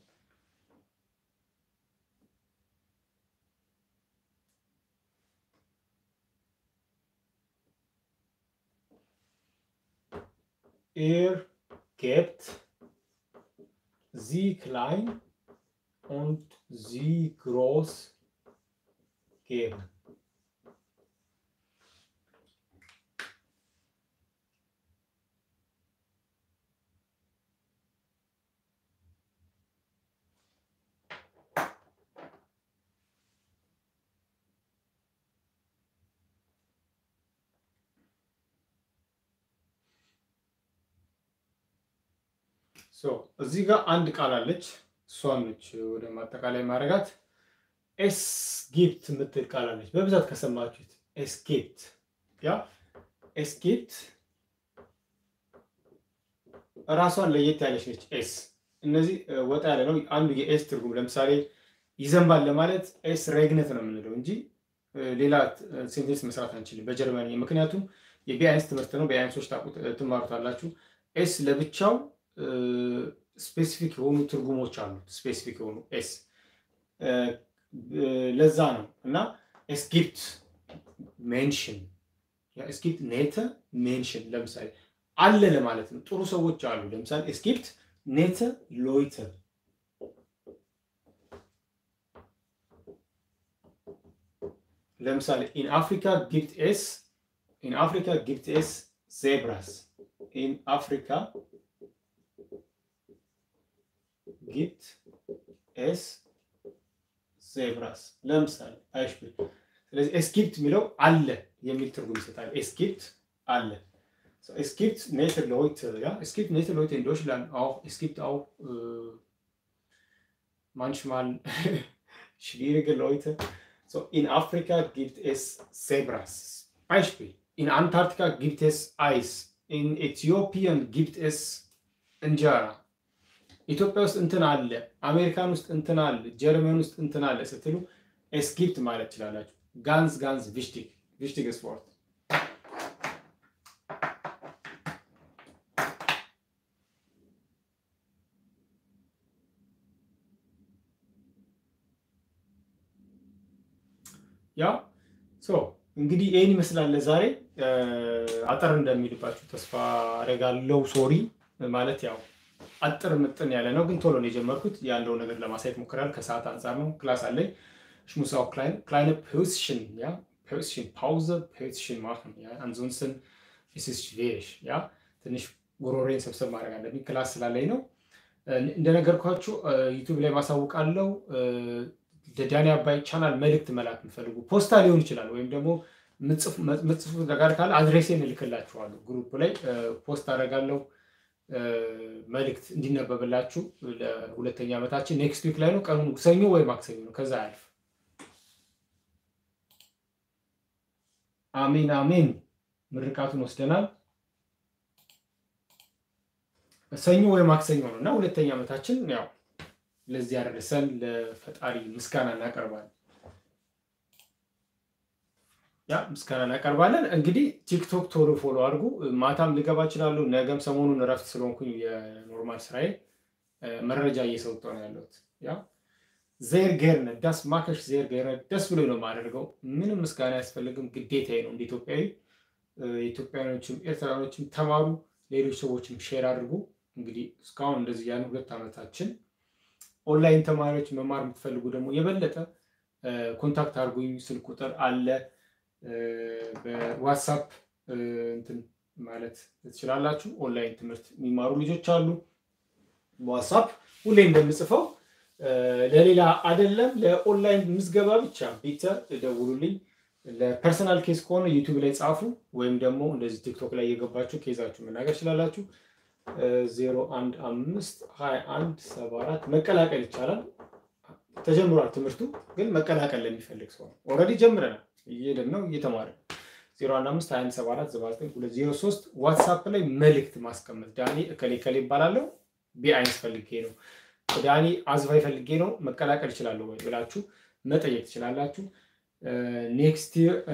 Er gibt, sie klein und sie groß geben. ሶ እዚህ ጋር አንድ ቃል አለች። እሷን ነች ወደ ማጠቃላይ ማድረጋት። ኤስ ጊፕት የምትል ቃል አለች። በብዛት ከሰማችሁት ኤስኬፕት፣ ያ ኤስኬፕት ራሷን ለየት ያለች ነች። ኤስ እነዚህ ወጣ ያለ ነው። አንዱ የኤስ ትርጉም ለምሳሌ ይዘንባል ለማለት ኤስ ሬግነት ነው የምንለው እንጂ ሌላ ሴንቴንስ መስራት አንችልም በጀርመንኛ። ምክንያቱም የቢአይንስ ትምህርት ነው። ቢአይንሶች ትማሩታላችሁ። ኤስ ለብቻው ስፔሲፊክ የሆኑ ትርጉሞች አሉት። ስፔሲፊክ የሆኑ ኤስ ለዛ ነው እና ኤስጊፕት ሜንሽን ኤስጊፕት ኔተ ሜንሽን ለምሳሌ አለ ለማለት ነው። ጥሩ ሰዎች አሉ። ለምሳሌ ኤስጊፕት ኔተ ሎይተ ለምሳሌ ኢን አፍሪካ ጊፕት ኤስ ኢን አፍሪካ ጊፕት ኤስ ዜብራስ ኢን አፍሪካ ጊፕት ኤስ ዜብራስ ለምሳሌ አይሽብል። ስለዚህ ኤስጊፕት የሚለው አለ የሚል ትርጉም ይሰጣል። ኤስጊፕት አለ። Es gibt nette Leute, ja. Es gibt nette Leute in Deutschland auch. Es gibt auch äh, manchmal schwierige Leute. So, in Afrika gibt es Zebras. Beispiel. In Antarktika gibt es Eis. In Äthiopien gibt es Injera. ኢትዮጵያ ውስጥ እንትን አለ፣ አሜሪካን ውስጥ እንትን አለ፣ ጀርመን ውስጥ እንትን አለ ስትሉ ኤስጊፕት ማለት ትችላላችሁ። ጋንዝ ጋንዝ ቪሽቲግ ቪሽቲግ ስፖርት ያ ሶ እንግዲህ ይህን ይመስላል ለዛሬ። አጠር እንደሚልባችሁ ተስፋ አደርጋለሁ። ሶሪ ማለት ያው አጥር ምጥን ያለ ነው፣ ግን ቶሎ ነው የጀመርኩት። ያለው ነገር ለማሳየት ሞክራል። ከሰዓት አንጻር ነው። ክላስ አለኝ። Ich muss auch klein, kleine Päuschen, ja, Päuschen, Pause, Päuschen machen, ja. Ansonsten ist es schwierig, ja. ትንሽ ጉሮሬን ሰብሰብ ማድረግ አለብኝ ክላስ ስላለኝ ነው። እንደነገርኳችሁ ዩቱብ ላይ ማሳውቃለው። ለዳኒ አባይ ቻናል መልእክት መላክ የምፈልጉ ፖስታ ሊሆን ይችላል፣ ወይም ደግሞ ምጽፉት ነገር ካለ አድሬሴን እልክላችኋለሁ። ግሩፕ ላይ ፖስት አደርጋለሁ መልእክት እንዲነበብላችሁ። ለሁለተኛ ዓመታችን ኔክስት ዊክ ላይ ነው። ቀኑ ሰኞ ወይ ማክሰኞ ነው። ከዛ አያልፍ። አሜን አሜን። ምርቃቱን ወስደናል። ሰኞ ወይ ማክሰኞ ነው እና ሁለተኛ ዓመታችን ያው ለዚህ ያደረሰን ለፈጣሪ ምስጋና እናቀርባለን። ያ ምስጋና እናቀርባለን። እንግዲህ ቲክቶክ ቶሎ ፎሎ አድርጉ። ማታም ልገባ እችላለሁ። ነገም ሰሞኑን እረፍት ስለሆንኩኝ የኖርማል ስራዬ መረጃ እየሰጠሁ ነው ያለሁት። ያ ዜር ጌርነ ዳስ ማከሽ ዜር ጌርነ ደስ ብሎ ነው የማደርገው። ምንም ምስጋና አያስፈልግም፣ ግዴታዬ ነው እንደ ኢትዮጵያዊ። ኢትዮጵያኖችም ኤርትራኖችም ተማሩ፣ ሌሎች ሰዎችም ሼር አድርጉ። እንግዲህ እስካሁን እንደዚህ ያን ሁለት ዓመታችን ኦንላይን ተማሪዎች መማር የምትፈልጉ ደግሞ የበለጠ ኮንታክት አድርጉኝ። ስልክ ቁጥር አለ በዋትሳፕ እንትን ማለት ትችላላችሁ። ኦንላይን ትምህርት የሚማሩ ልጆች አሉ። በዋትሳፕ ሁሌ እንደምጽፈው ለሌላ አይደለም፣ ለኦንላይን ምዝገባ ብቻ ቤተ ደውሉልኝ። ለፐርሰናል ኬስ ከሆነ ዩቱብ ላይ ጻፉ፣ ወይም ደግሞ እንደዚህ ቲክቶክ ላይ እየገባችሁ ኬዛችሁ መናገር ትችላላችሁ። ዜሮ አንድ አምስት ሀያ አንድ ሰባ አራት መቀላቀል ይቻላል። ተጀምሯል ትምህርቱ ግን መቀላቀል ለሚፈልግ ሰው ኦልሬዲ ጀምረናል። እየሄድን ነው እየተማርን። ዜሮ አንድ አምስት ሀያ አንድ ሰባ አራት ሰባ ዘጠኝ ሁለት ዜሮ ሶስት ዋትሳፕ ላይ መልእክት ማስቀመጥ ዳኒ እከሌ እከሌ ይባላለሁ ቢአይንስ ፈልጌ ነው ዳኒ አዝባይ ፈልጌ ነው መቀላቀል ይችላለሁ ወይ ብላችሁ መጠየቅ ትችላላችሁ። ኔክስት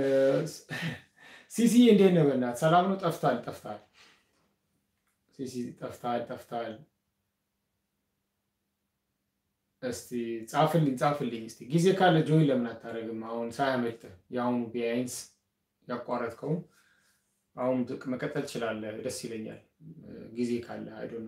ሲሲ እንዴት ነው? በእናትህ ሰላም ነው? ጠፍታል ጠፍታል ሲሲ ጠፍታል ጠፍታል። እስቲ ጻፍልኝ ጻፍልኝ። እስቲ ጊዜ ካለ ጆይን ለምን አታደርግም? አሁን ሳያመልጥህ የአሁኑ ቢያንስ ያቋረጥከውን አሁን መቀጠል ትችላለህ። ደስ ይለኛል ጊዜ ካለ አይዶ ነው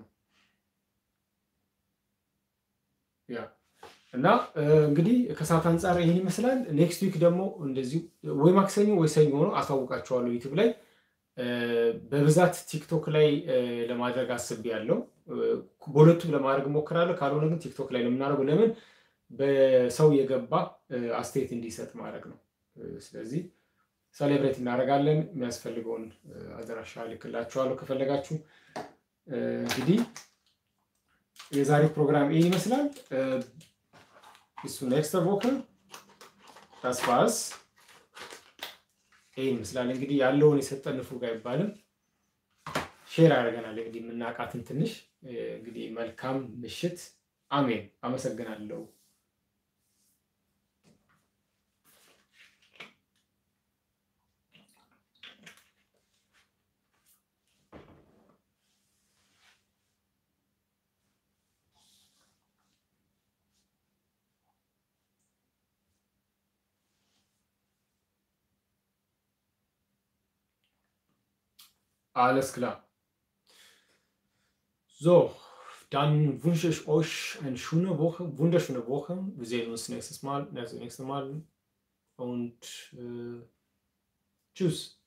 ያ እና እንግዲህ ከሰዓት አንጻር ይህን ይመስላል። ኔክስት ዊክ ደግሞ እንደዚሁ ወይ ማክሰኞ ወይ ሰኞ ሆኖ አሳውቃቸዋለሁ ዩቲዩብ ላይ በብዛት ቲክቶክ ላይ ለማድረግ አስቤያለሁ። በሁለቱም ለማድረግ እሞክራለሁ። ካልሆነ ግን ቲክቶክ ላይ ነው የምናደርገው። ለምን በሰው የገባ አስተያየት እንዲሰጥ ማድረግ ነው። ስለዚህ ሰሌብሬት እናደርጋለን። የሚያስፈልገውን አድራሻ ልክላችኋለሁ ከፈለጋችሁ። እንግዲህ የዛሬው ፕሮግራም ይህ ይመስላል። እሱ ኔክስት ቮከር ታስፋስ ይህ ይመስላል እንግዲህ ያለውን የሰጠን ንፉግ አይባልም። ሼር አድርገናል እንግዲህ የምናውቃትን ትንሽ እንግዲህ መልካም ምሽት። አሜን። አመሰግናለሁ። Alles klar. So, dann wünsche ich euch eine schöne Woche, wunderschöne Woche. Wir sehen uns nächstes Mal, nächste, nächste Mal. Und äh, tschüss.